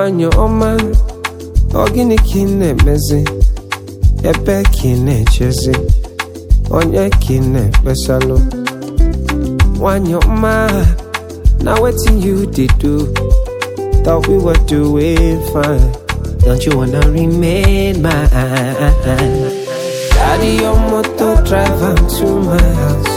nwanyị ọma ọ gịnị ka ị na-emezi ebe ka ị na-echezi onye ka ị na-ekpesalụ nwanyị ọma na wetin you dey do thought we were doing fine don't you wanna remain mine carry your motor drive am to my house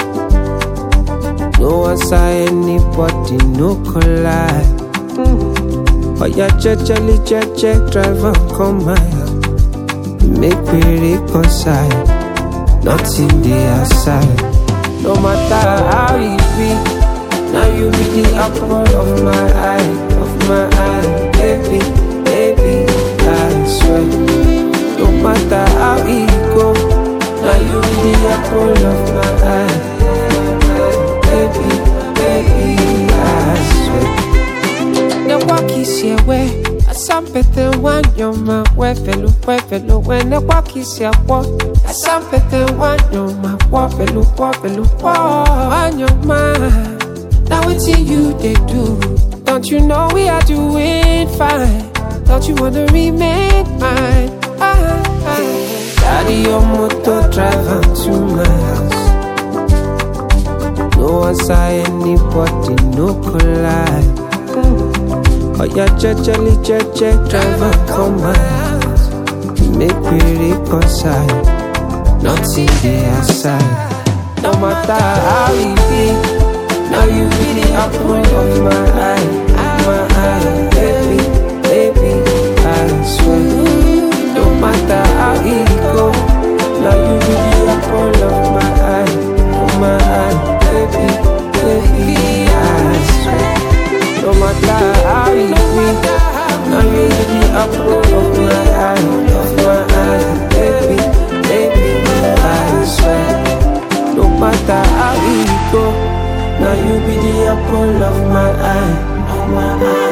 no answer anybody no collide oya jejeli jeje drive am come my house make we reconcile nothing dey aside no matter how e be now you be the apple of my eye of my eye baby baby i swear no matter how e go now you be the apple of my eye baby baby i swear ne wakisi ewe asampete wanyoma wefelu wefelu we ne wakisi akwo asampete wanyoma wofelu wofelu wo wanyoma na wetin you dey do don't you know we are doing fine don't you wanna remain mine ah, ah. carry your motor drive am to my house no answer anybody no collide oya jejeli jeje drive am come my house make we reconcile nothing dey aside no matter how e be now you be the apple of my eye my eye baby baby i swear no matter how e go now you be the apple of my eye of my eye baby baby i swear no matter how e be now you be the apple of my eye of my eye baby baby i swear no matter how e go now you be the apple of my eye of my eye